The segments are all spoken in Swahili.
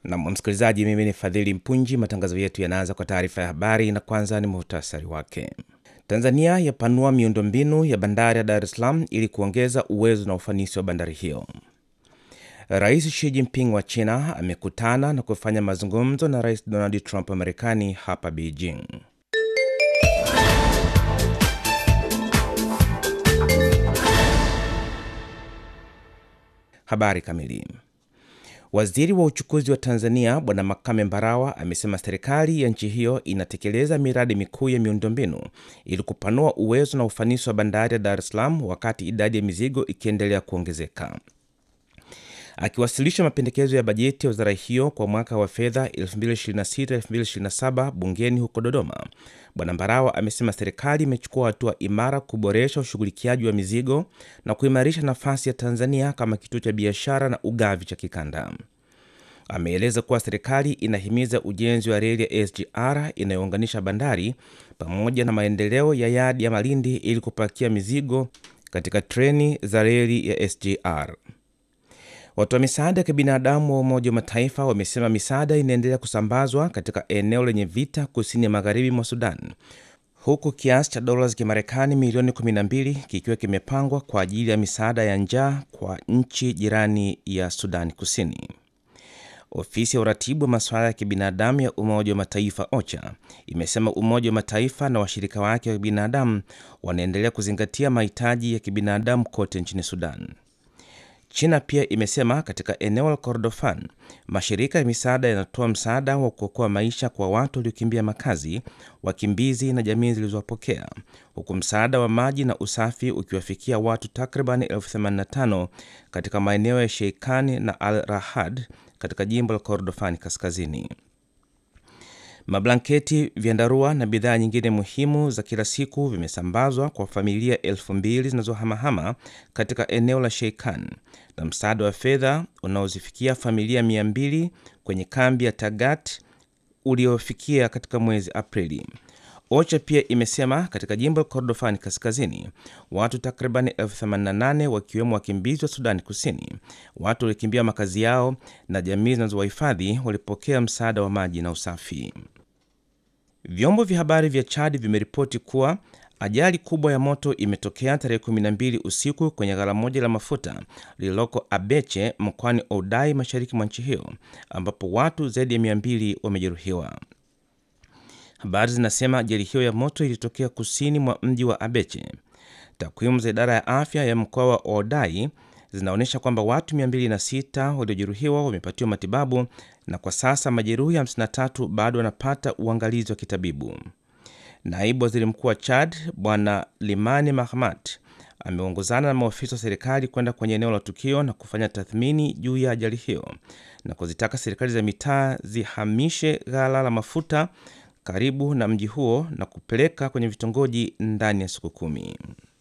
Na msikilizaji, mimi ni Fadhili Mpunji. Matangazo yetu yanaanza kwa taarifa ya habari, na kwanza ni muhtasari wake. Tanzania yapanua miundombinu ya bandari ya Dar es Salaam ili kuongeza uwezo na ufanisi wa bandari hiyo. Rais Xi Jinping wa China amekutana na kufanya mazungumzo na Rais Donald Trump wa Marekani hapa Beijing. Habari kamili. Waziri wa uchukuzi wa Tanzania Bwana Makame Mbarawa amesema serikali ya nchi hiyo inatekeleza miradi mikuu ya miundombinu ili kupanua uwezo na ufanisi wa bandari ya Dar es Salaam wakati idadi ya mizigo ikiendelea kuongezeka. Akiwasilisha mapendekezo ya bajeti ya wizara hiyo kwa mwaka wa fedha 2026-2027 bungeni huko Dodoma, Bwana Mbarawa amesema serikali imechukua hatua imara kuboresha ushughulikiaji wa mizigo na kuimarisha nafasi ya Tanzania kama kituo cha biashara na ugavi cha kikanda. Ameeleza kuwa serikali inahimiza ujenzi wa reli ya SGR inayounganisha bandari pamoja na maendeleo ya yadi ya Malindi ili kupakia mizigo katika treni za reli ya SGR. Watu wa misaada ya kibinadamu wa Umoja wa Mataifa wamesema misaada inaendelea kusambazwa katika eneo lenye vita kusini ya magharibi mwa Sudan, huku kiasi cha dola za Kimarekani milioni 12 kikiwa kimepangwa kwa ajili ya misaada ya njaa kwa nchi jirani ya Sudani Kusini. Ofisi ya uratibu wa masuala ya kibinadamu ya Umoja wa Mataifa OCHA imesema Umoja wa Mataifa na washirika wake wa kibinadamu wanaendelea kuzingatia mahitaji ya kibinadamu kote nchini Sudan. China pia imesema katika eneo la Kordofan mashirika ya misaada yanatoa msaada wa kuokoa maisha kwa watu waliokimbia makazi, wakimbizi na jamii zilizowapokea, huku msaada wa maji na usafi ukiwafikia watu takriban elfu 85 katika maeneo ya Sheikani na Al Rahad katika jimbo la Kordofani kaskazini. Mablanketi, vyandarua na bidhaa nyingine muhimu za kila siku vimesambazwa kwa familia elfu mbili zinazohamahama katika eneo la Sheikan na msaada wa fedha unaozifikia familia mia mbili kwenye kambi ya Tagat uliofikia katika mwezi Aprili. OCHA pia imesema katika jimbo la Kordofani kaskazini watu takriban elfu 88 wakiwemo wakimbizi wa Sudani Kusini, watu waliokimbia makazi yao na jamii zinazowahifadhi walipokea msaada wa maji na usafi. Vyombo vya habari vya Chad vimeripoti kuwa ajali kubwa ya moto imetokea tarehe 12 usiku kwenye ghala moja la mafuta lililoko Abeche mkoani Oudai, mashariki mwa nchi hiyo, ambapo watu zaidi ya 200 wamejeruhiwa. Habari zinasema ajali hiyo ya moto ilitokea kusini mwa mji wa Abeche. Takwimu za idara ya afya ya mkoa wa Oudai zinaonyesha kwamba watu 206 waliojeruhiwa wamepatiwa matibabu na kwa sasa majeruhi 53 bado wanapata uangalizi wa kitabibu. Naibu waziri mkuu wa Chad Bwana Limani Mahmat ameongozana na maofisa wa serikali kwenda kwenye eneo la tukio na kufanya tathmini juu ya ajali hiyo na kuzitaka serikali za mitaa zihamishe ghala la mafuta karibu na mji huo na kupeleka kwenye vitongoji ndani ya siku kumi.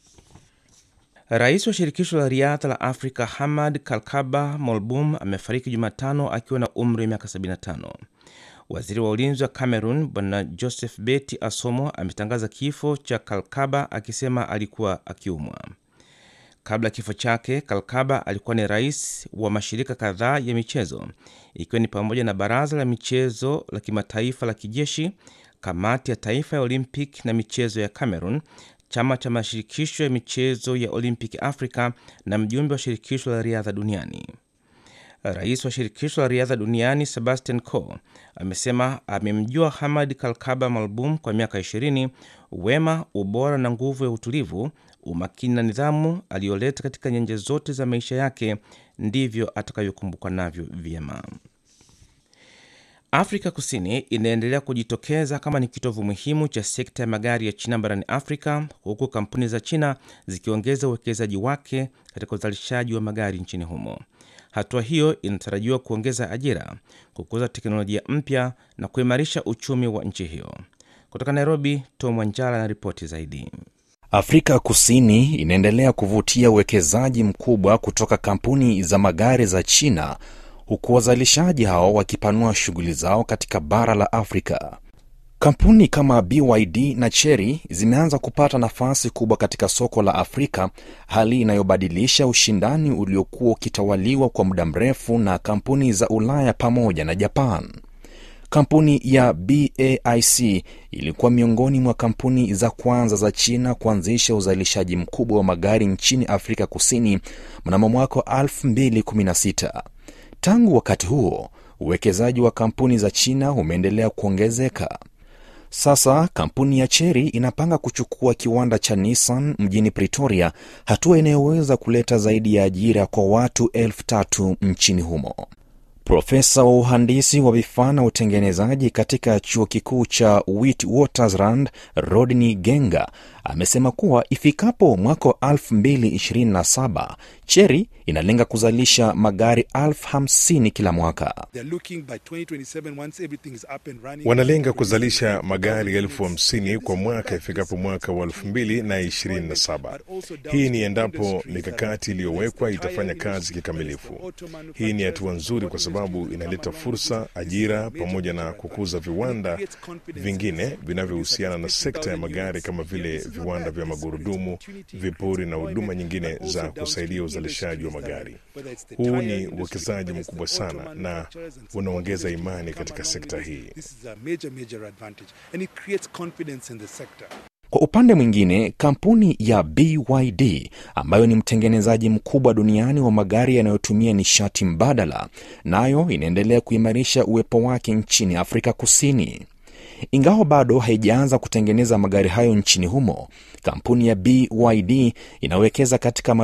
Rais wa shirikisho la riadha la Afrika Hamad Kalkaba Molbum amefariki Jumatano akiwa na umri wa miaka 75. Waziri wa ulinzi wa Cameroon Bwana Joseph Beti Asomo ametangaza kifo cha Kalkaba akisema alikuwa akiumwa. Kabla ya kifo chake, Kalkaba alikuwa ni rais wa mashirika kadhaa ya michezo ikiwa ni pamoja na baraza la michezo la kimataifa la kijeshi, kamati ya taifa ya Olympic na michezo ya Cameroon, chama cha mashirikisho ya michezo ya Olympic Africa na mjumbe wa shirikisho la riadha duniani. Rais wa shirikisho la riadha duniani Sebastian Coe amesema amemjua Hamad Kalkaba Malbum kwa miaka 20. Wema, ubora na nguvu ya utulivu, umakini na nidhamu aliyoleta katika nyanja zote za maisha yake ndivyo atakavyokumbukwa navyo vyema. Afrika Kusini inaendelea kujitokeza kama ni kitovu muhimu cha sekta ya magari ya China barani Afrika, huku kampuni za China zikiongeza uwekezaji wake katika uzalishaji wa magari nchini humo. Hatua hiyo inatarajiwa kuongeza ajira, kukuza teknolojia mpya na kuimarisha uchumi wa nchi hiyo. Kutoka Nairobi, Tom Wanjala na ripoti zaidi. Afrika Kusini inaendelea kuvutia uwekezaji mkubwa kutoka kampuni za magari za China huku wazalishaji hao wakipanua shughuli zao katika bara la Afrika. Kampuni kama BYD na Chery zimeanza kupata nafasi kubwa katika soko la Afrika, hali inayobadilisha ushindani uliokuwa ukitawaliwa kwa muda mrefu na kampuni za Ulaya pamoja na Japan. Kampuni ya BAIC ilikuwa miongoni mwa kampuni za kwanza za China kuanzisha uzalishaji mkubwa wa magari nchini Afrika Kusini mnamo mwaka wa 2016. Tangu wakati huo, uwekezaji wa kampuni za China umeendelea kuongezeka. Sasa kampuni ya Chery inapanga kuchukua kiwanda cha Nissan mjini Pretoria, hatua inayoweza kuleta zaidi ya ajira kwa watu elfu tatu nchini humo. Profesa wa uhandisi wa vifaa na utengenezaji katika chuo kikuu cha Witwatersrand, Rodney Genga, amesema kuwa ifikapo mwaka wa 2027 Chery inalenga kuzalisha magari elfu hamsini kila mwaka. Wanalenga kuzalisha magari elfu hamsini kwa mwaka ifikapo mwaka wa elfu mbili na ishirini na saba. Hii ni endapo mikakati iliyowekwa itafanya kazi kikamilifu. Hii ni hatua nzuri kwa sababu inaleta fursa, ajira, pamoja na kukuza viwanda vingine vinavyohusiana na sekta ya magari kama vile viwanda vya magurudumu, vipuri na huduma nyingine za kusaidia uzalishaji wa magari. Huu ni uwekezaji mkubwa sana na unaongeza imani katika sekta hii. Kwa upande mwingine, kampuni ya BYD ambayo ni mtengenezaji mkubwa duniani wa magari yanayotumia nishati mbadala, nayo inaendelea kuimarisha uwepo wake nchini Afrika Kusini. Ingawa bado haijaanza kutengeneza magari hayo nchini humo, kampuni ya BYD inawekeza katika